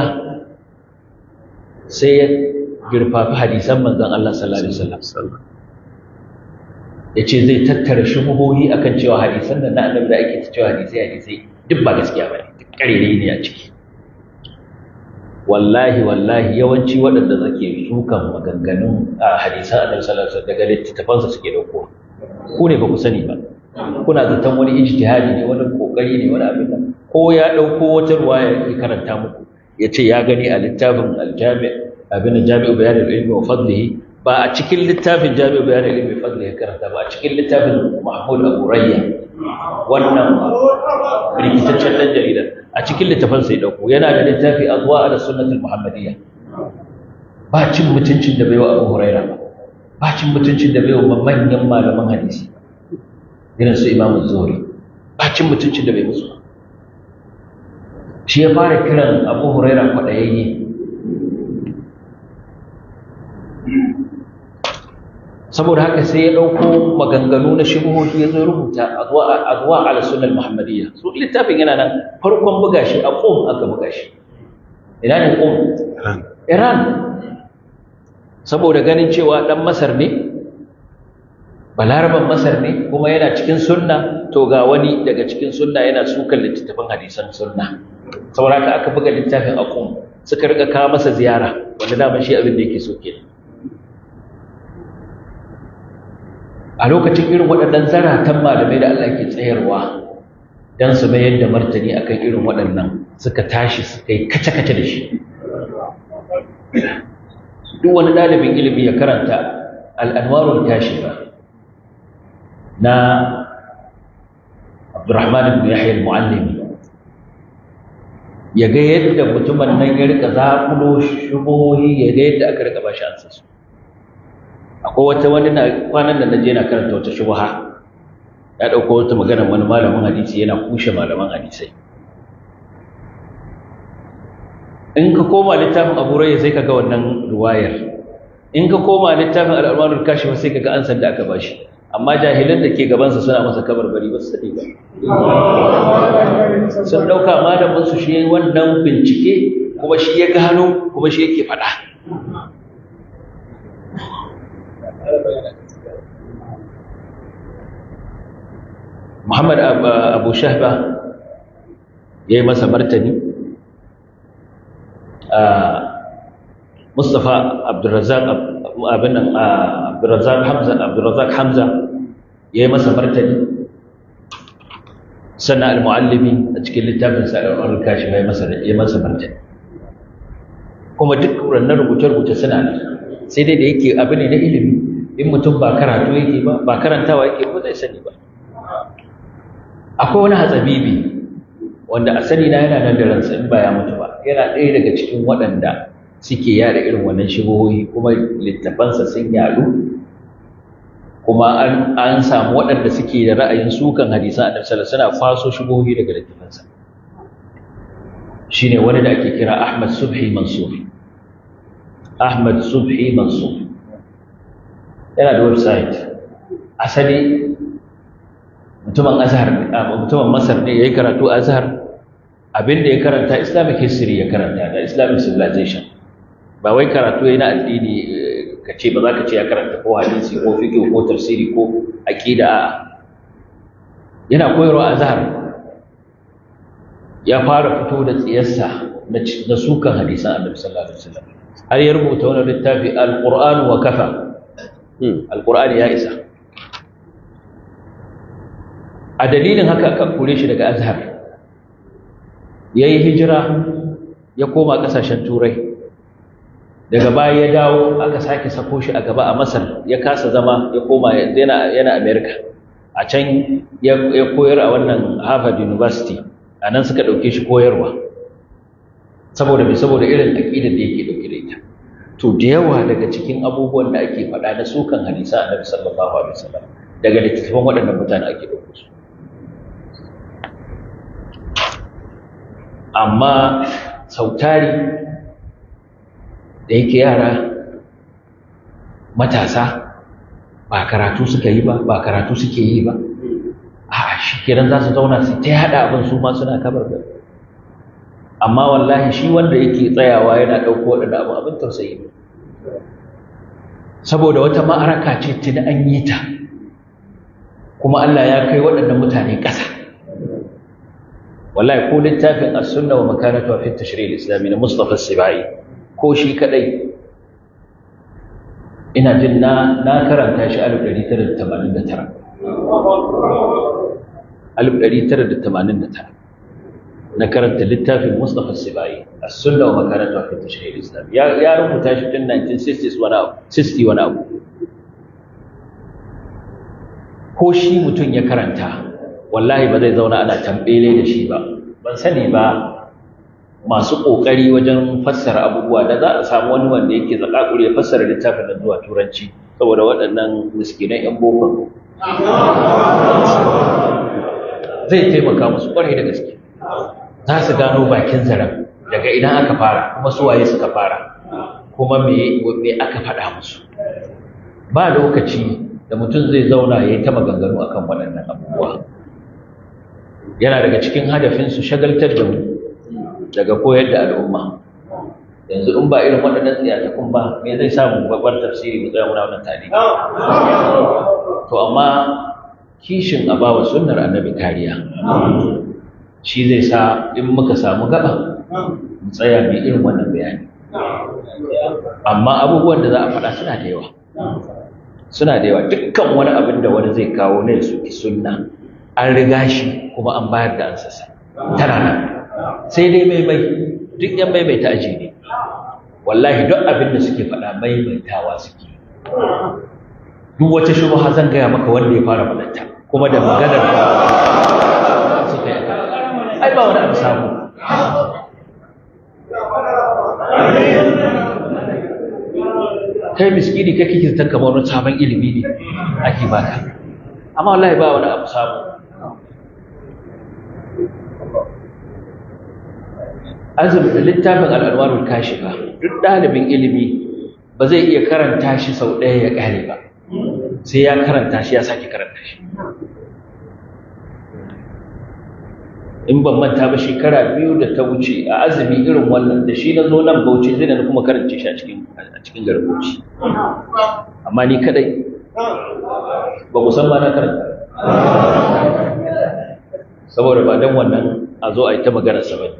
sai ya girfafi hadisan manzon Allah sallallahu alaihi wasallam yace zai tattara shubuhohi akan cewa hadisan da na annabi da ake cewa hadisai hadisai duk ba gaskiya bane duk karere ne a ciki wallahi wallahi yawanci waɗanda zake sukan maganganun a hadisan annabi sallallahu alaihi wasallam daga littattafansa suke dauko ku ne ba ku sani ba kuna zaton wani ijtihadi ne wani kokari ne wani abin nan ko ya dauko wata ruwaya ya karanta muku ya ce ya gani a littafin aljami abin jami'u bayan ilmi wa fadlihi ba a cikin littafin jami'u bayan ilmi wa fadlihi karanta ba a cikin littafin mahmud abu rayya wannan rikitaccen dan jarida a cikin littafin sai dauko yana da littafi azwa ala sunnatul muhammadiyya ba cin mutuncin da baiwa abu huraira ba ba cin mutuncin da baiwa manyan malaman hadisi irin su imamu zuhri ba cin mutuncin da bai musu shi ya fara kiran abu huraira kwaɗayayye saboda haka sai ya ɗauko maganganu na shubuhohi ya zo rubuta azwa ala sunnal muhammadiyya su littafin yana nan farkon buga shi a qum aka buga shi ina ne qum iran saboda ganin cewa dan masar ne balaraban masar ne kuma yana cikin sunna to ga wani daga cikin sunna yana sukan littattafan hadisan sunna saboda haka aka buga littafin a qum suka rika kawo masa ziyara wanda dama shi abin da yake so kenan a lokacin irin waɗannan zaratan malamai da Allah ke tsayarwa don su mayar da martani akan irin waɗannan suka tashi suka yi kace-kace da shi duk wani ɗalibin ilimi ya karanta al'anwarun kashifa na abdurrahman ibn yahya al-mu'allimi ya ga yadda mutumin nan ya rika zaƙulo shubohi ya ga yadda aka rika bashi ansa su akwai wata wani na kwanan da naje na karanta wata shubha ya dauko wata magana wani malamin hadisi yana kushe malaman hadisai in ka koma littafin Abu Rayya sai kaga wannan ruwayar in ka koma littafin Al-Almanul Kashif sai kaga ansan da aka bashi amma jahilan da ke gaban sa suna masa kabarbari ba su sani ba sun dauka malamin su shi wannan bincike kuma shi ya gano kuma shi yake faɗa Muhammad Abu Shahba ya yi masa martani Mustapha Abdulrazak abinan Abdulrazak Hamza Abdulrazak Hamza ya yi masa martani sannan al-muallimi a cikin littafin sa al-kashi ya masa ya masa martani kuma duk wannan rubuce-rubuce suna nan sai dai da yake abu ne na ilimi in mutum ba karatu yake ba ba karantawa yake ba zai sani ba akwai wani hatsabibi wanda a sani na yana nan da ransa in ba ya mutu ba yana ɗaya daga cikin waɗanda suke yada irin wannan shigohohi kuma littafansa sun yaɗu kuma an samu waɗanda suke da ra'ayin sukan hadisan annabi sallallahu suna kwaso shigohohi daga littafansa shine wani da ake kira Ahmad Subhi Mansur Ahmad Subhi Mansur yana da website asali mutumin azhar mutumin masar ne yayi karatu azhar abinda ya karanta islamic history ya karanta da islamic civilization ba wai karatu yana addini ka ce ba za ka ce ya karanta ko hadisi ko fiqh ko tafsiri ko aqida a yana koyarwa azhar ya fara fito da tsiyarsa na sukan hadisan annabi sallallahu alaihi wasallam har ya rubuta wani littafi alqur'anu wa kafa alqur'ani ya isa a dalilin haka aka kore shi daga azhar ya yi hijira ya koma ƙasashen turai daga baya ya dawo aka sake sako shi a gaba a masar ya kasa zama ya koma yana america a can ya koyar a wannan harvard university a nan suka ɗauke shi koyarwa saboda mai saboda irin aƙidar da yake ɗauke da ita to da yawa daga cikin abubuwan da ake faɗa na sukan hadisa annabi sallallahu alaihi wasallam daga littattafan waɗannan mutane ake ɗauko su amma sautari da yake yara matasa ba karatu suka yi ba ba karatu suke yi ba a shi kiran za su zauna su ta haɗa abin su ma suna kabar da amma wallahi shi wanda yake tsayawa yana ɗauko waɗanda abu abin tausayi saboda wata ma'araka ce tuni an yi ta kuma Allah ya kai waɗannan mutane ƙasa wallahi ko littafin as-sunna wa makanatu fi at-tashri' al-islami na Mustafa Sibai ko shi kadai ina jin na na karanta shi 1989 1989 na karanta littafin Mustafa Sibai as-sunna wa makanatu fi at-tashri' al-islami ya ya rubuta shi tun 1960s wani abu 60 wani abu ko shi mutum ya karanta wallahi ba zai zauna ana tambele da shi ba ban sani ba masu ƙoƙari wajen fassara abubuwa da za a samu wani wanda yake zakakuri ya fassara littafin nan zuwa turanci saboda waɗannan miskinan 'yan bokon zai taimaka musu ƙwarai da gaske za su gano bakin zaren daga idan aka fara kuma suwaye suka fara kuma me aka faɗa musu ba lokaci da mutum zai zauna ya yi ta maganganu akan waɗannan abubuwa yana daga cikin hadafinsu shagaltar da mu daga koyar da al'umma yanzu in ba irin waɗannan tsiyatakun ba me zai samu babbar tafsiri mu tsaya muna wannan tare to amma kishin a bawa sunnar annabi kariya shi zai sa in muka samu gaba mu tsaya mai irin wannan bayani amma abubuwan da za a faɗa suna da yawa suna da yawa dukkan wani abin da wani zai kawo na su ki sunna an riga shi kuma an bayar da ansasa tana nan sai dai maimai duk yan maimaita aji ne wallahi duk abin da suke faɗa maimaitawa suke duk wata shubha zan gaya maka wanda ya fara faɗanta kuma da maganar ka suka yi ai ba wani abu samu kai miskini kai kike ta kamar wani sabon ilimi ne ake baka amma wallahi ba wani abu samu azumi da littafin al'alwarul kashifa duk ɗalibin ilimi ba zai iya karanta shi sau ɗaya ya ƙare ba sai ya karanta shi ya sake karanta shi in ban manta ba shekara biyu da ta wuce a azumi irin wannan da shi na zo nan bauchi zai na kuma karance shi a cikin a cikin garin bauchi amma ni kadai ba ku san ba na karanta saboda ba dan wannan a zo a yi ta magana sa bane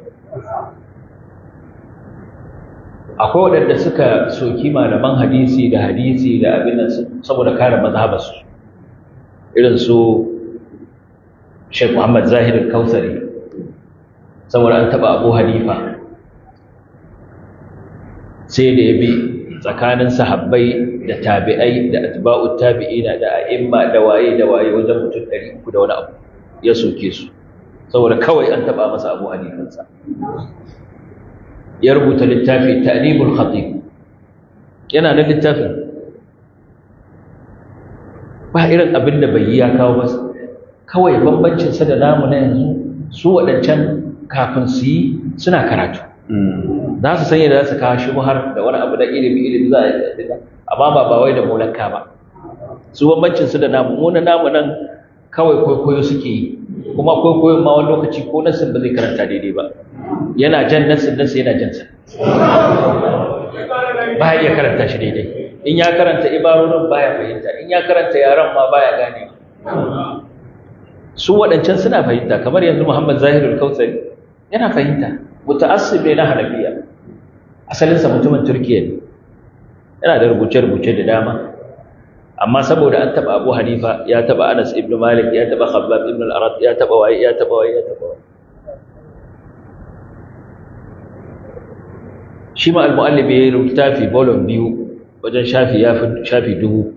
akwai waɗanda suka soki malaman hadisi da hadisi da abin nan saboda kare mazhabarsu irin su Sheikh Muhammad Zahir Al-Kausari saboda an taba Abu Hanifa sai da ya bi tsakanin sahabbai da tabi'ai da atba'ut tabi'ina da a'imma da waye da waye wajen mutum 300 da wani abu ya soke su saboda kawai an taba masa Abu Hanifansa ya rubuta littafi ta'limul khatib yana da littafin ba irin abin da bai yi ya kawo ba kawai bambancin sa da namu na yanzu su waɗancan kafin su yi suna karatu za su sanya da za su kawo shubhar da wani abu da ilimi ilimi za a yi amma ba ba wai da molanka ba su bambancin su da namu mu na namu nan kawai kwaikwayo suke yi kuma kwaikwayon ma wani lokaci ko nassin ba zai karanta daidai ba yana jan nassin nassin yana jan sa ba ya iya karanta shi daidai in ya karanta ibarorin baya fahimta in ya karanta yaran ma baya gane su waɗancan suna fahimta kamar yanzu Muhammad Zahirul Kautsari yana fahimta muta'assib ne na Hanafiya asalinsa mutumin Turkiya ne yana da rubuce-rubuce da dama amma saboda an taba Abu Hanifa ya taba Anas ibn Malik ya taba Khabbab ibn al-Arat ya taba wai ya taba wai ya taba wai shi ma al-muallif ya rubuta fi volume biyu wajen shafi ya fi shafi dubu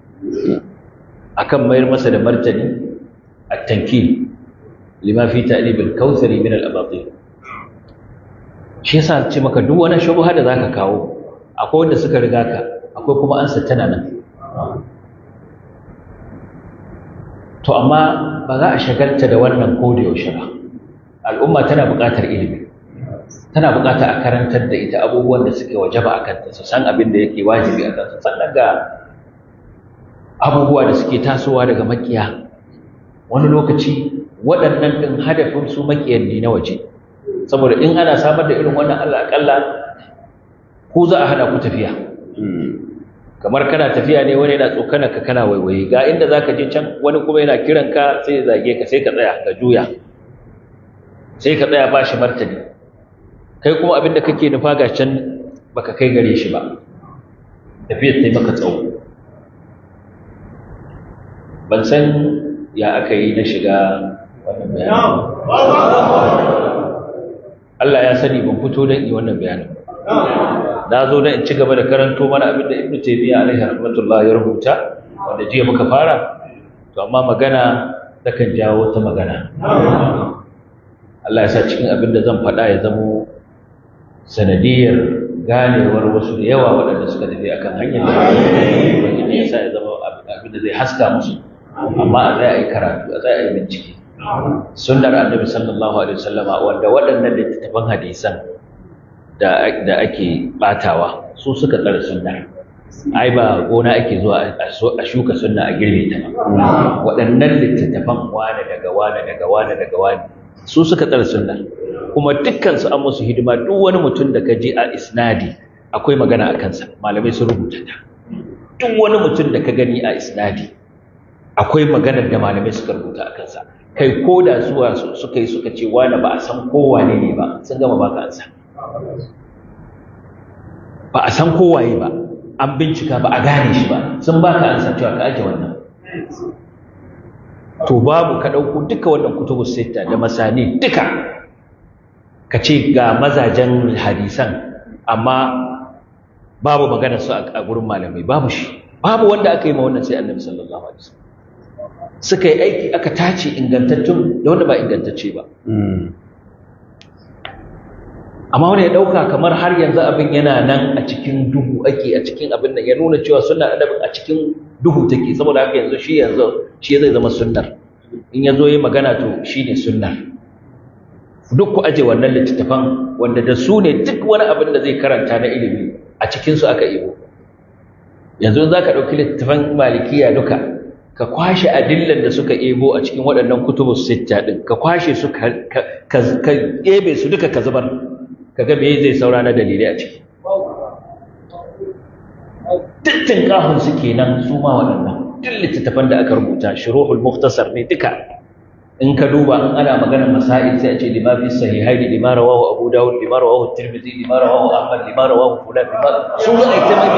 akan mayar masa da martani at-tankil lima fi ta'lib al-kautsari min al-abatil shi yasa ce maka duk wani shubha da zaka kawo akwai wanda suka riga ka akwai kuma ansa tana nan to amma ba za a shagalta da wannan ko da yaushe ba al'umma tana buƙatar ilimi tana buƙatar a karantar da ita abubuwan da suke wajaba a kanta su san abin da yake wajibi a kansu sannan ga abubuwa da suke tasowa daga makiya wani lokaci waɗannan ɗin hadafin su makiyan ne na waje saboda in ana samar da irin wannan Allah akalla ku za a hada ku tafiya kamar kana tafiya ne wani yana tsokana ka kana waiwaye ga inda zaka je can wani kuma yana kiran ka sai ya zage ka sai ka tsaya ka juya sai ka tsaya ba shi martani kai kuma abin da kake nufa ga can baka kai gare shi ba tafiyar ta yi maka tsawo ban san ya aka yi na shiga wannan bayanin Allah ya sani ban fito don yi wannan bayanin na zo don in ci gaba da karanto mana abin da Ibn Taymiyyah alaihi rahmatullah ya rubuta wanda jiya muka fara to amma magana takan jawo ta magana Allah ya sa cikin abin da zan faɗa ya zamo sanadiyar ganewar wasu da yawa waɗanda suka tafi akan hanyar da wani ya sa ya zama abin da zai haska musu amma a zai a yi karatu a zai a yi bincike sunnar annabi sallallahu alaihi wasallama wanda waɗannan littattafan hadisan da da ake batawa su suka tsare sunnar ai ba gona ake zuwa a shuka sunna a girbe ta ba waɗannan littattafan wane daga wane daga wane daga wane su suka tsare sunnar kuma dukkan su an musu hidima duk wani mutum da ka je a isnadi akwai magana a kansa malamai sun rubuta ta duk wani mutum da ka gani a isnadi akwai maganar da malamai suka rubuta a kansa kai ko da zuwa suka yi suka ce wani ba a san kowane ne ba sun gama baka ansa ba a san kowaye ba an bincika ba a gane shi ba sun baka ansa cewa ka ake wannan to babu ka ɗauko duka wannan kutubu sita da masani duka ka ce ga mazajen hadisan amma babu magana su a gurin malamai babu shi babu wanda aka yi ma wannan sai annabi sallallahu alaihi wasallam suka yi aiki aka tace ingantattun da wanda ba ingantacce ba amma wani ya ɗauka kamar har yanzu abin yana nan a cikin duhu ake a cikin abin da ya nuna cewa sunna annabin a cikin duhu take saboda haka yanzu shi yanzu shi zai zama sunnar in ya zo yi magana to shi ne sunnar duk ku aje wannan littattafan wanda da su ne duk wani abin da zai karanta na ilimi a cikinsu aka ibo yanzu za ka ɗauki littattafan malikiya duka ka kwashe adillan da suka ebo a cikin waɗannan kutubu sitta ɗin ka kwashe su ka ebe su duka ka zubar ka ga me zai saura na dalilai a ciki dittin kahun su kenan su ma waɗannan duk littattafan da aka rubuta shuruhul mukhtasar ne duka in ka duba in ana magana masail sai a ce lima fi sahihaini lima rawahu abu dawud lima rawahu tirmidhi lima rawahu ahmad lima rawahu fulan lima su ne ita mai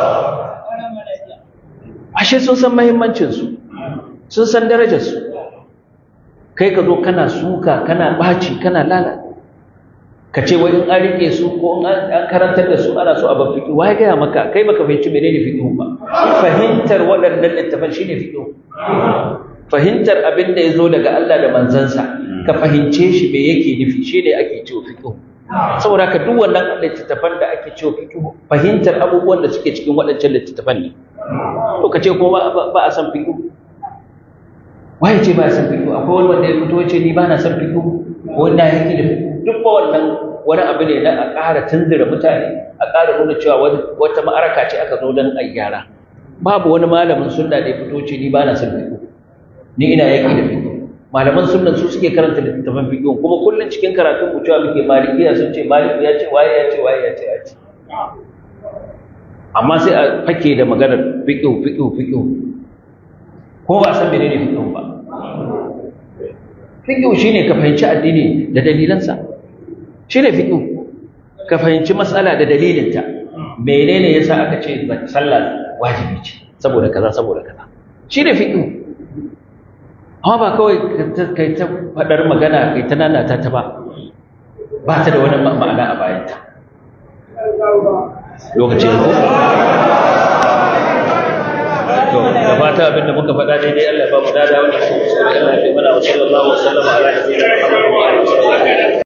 ashe sun san mahimmancinsu sun san darajarsu kai ka zo kana suka kana ɓaci kana lala ka ce wai in an riƙe su ko in an karantar da su ana so a ban fiƙi wai gaya maka kai baka fahimci menene fiƙi ba fahimtar waɗannan littafan shine fiƙi fahimtar abin da ya zo daga Allah da manzansa ka fahimce shi me yake nufi shine ake cewa fiƙi saboda haka duk wannan littattafan da ake cewa fiƙi fahimtar abubuwan da suke cikin waɗancan littattafan ne to ka ce ko ba a san fiƙo waye ce ba a san fiƙo akwai wani wanda ya fito ce ni ba na san fiƙo ko na yake da fiƙo duk ba wannan wani abu ne na a ƙara tunzura mutane a ƙara nuna cewa wata ma'araka ce aka zo don a gyara babu wani malamin sunna da ya fito ce ni ba na san fiƙo ni ina yaki da fiqh malaman sunnan su suke karanta littattafan fiqh kuma kullun cikin karatun mu cewa muke malikiya sun ce maliki ya ce waye ya ce waye ya ce ya ce amma sai a fake da maganar fiqh fiqh fiqh ko ba san menene fiqh ba fiqh shine ka fahimci addini da dalilansa shine fiqh ka fahimci matsala da dalilinta menene yasa aka ce sallah wajibi ce saboda kaza saboda kaza shine fiqh amma ba kawai kai ta fadar magana kai ta nanata ta ba ba ta da wani ma'ana a bayanta lokacin ko to da fata abinda muka faɗa daidai Allah ya ba mu dada wannan sai Allah ya fi mana wa sallallahu alaihi wa sallam ala nabiyina Muhammad wa alihi wa sahbihi